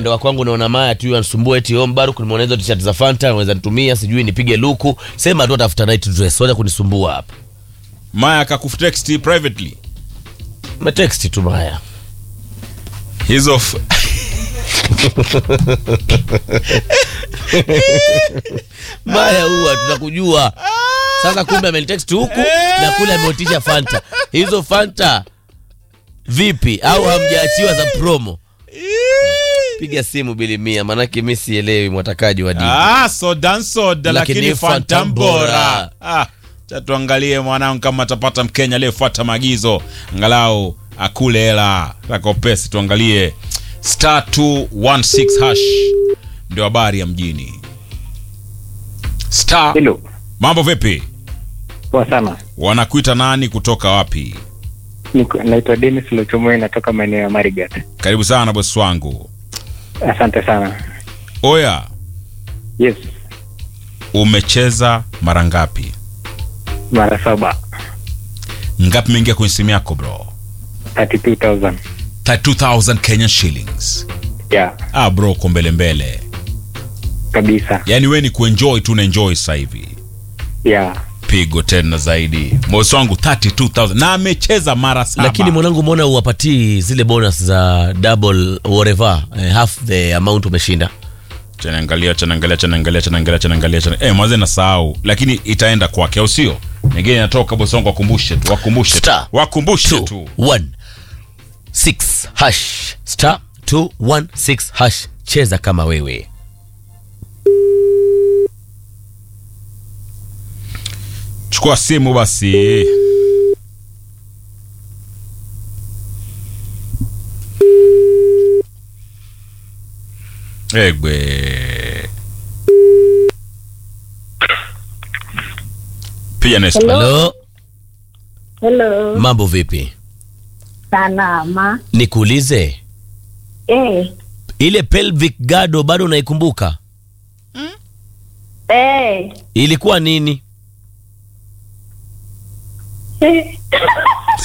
upande wa kwangu naona Maya tu anisumbua eti om Baruk nimeona hizo t-shirt za Fanta naweza nitumia sijui nipige luku. Sema tu atafuta night dress, wacha kunisumbua hapa. Maya akakutext privately Umetext tu Maya. hizo f- Maya huwa tunakujua. Sasa kumbe amenitext huku na kule ameotisha Fanta. Hizo Fanta vipi au hamjaachiwa za promo? Piga simu bili mia manake mimi sielewi mwatakaji wa dini. ah, soda soda Lakini lakini Fanta fanta bora. bora ah, cha tuangalie mwanangu kama atapata mkenya aliyefuata maagizo angalau akule hela takopesi tuangalie star 216 hash ndio habari ya mjini star Hello. mambo vipi Poa sana. wanakuita nani kutoka wapi Niko- Naitwa Dennis Lochomoi natoka maeneo ya Marigat. karibu sana bosi wangu Asante sana. oya Yes, umecheza mara ngapi mara saba. ngapi imeingia kwenye simu yako bro 32,000. 32000 kenyan shillings Yeah, ah bro uko mbele mbele kabisa. yaani we ni kuenjoy tu naenjoy sasa hivi Yeah. pigo tena zaidi mosi wangu 32000 na amecheza mara saba Lakini mwanangu, mbona uwapatii zile bonus za double whatever eh, half the amount umeshinda? chanaangalia chanaangalia chanaangalia chanaangalia chanaangalia chana eh mwanzo nasahau lakini itaenda kwake au sio nyingine inatoka bosi wangu wakumbushe tu wakumbushe tu Star. wakumbushe Two, tu one, six, hash star 216 hash, cheza kama wewe. chukua simu basi egwe piga next Hello. Halo, Hello. mambo vipi? Salama. Nikuulize, Eh. ile pelvic gado bado unaikumbuka? Eh. Ilikuwa nini? Eh.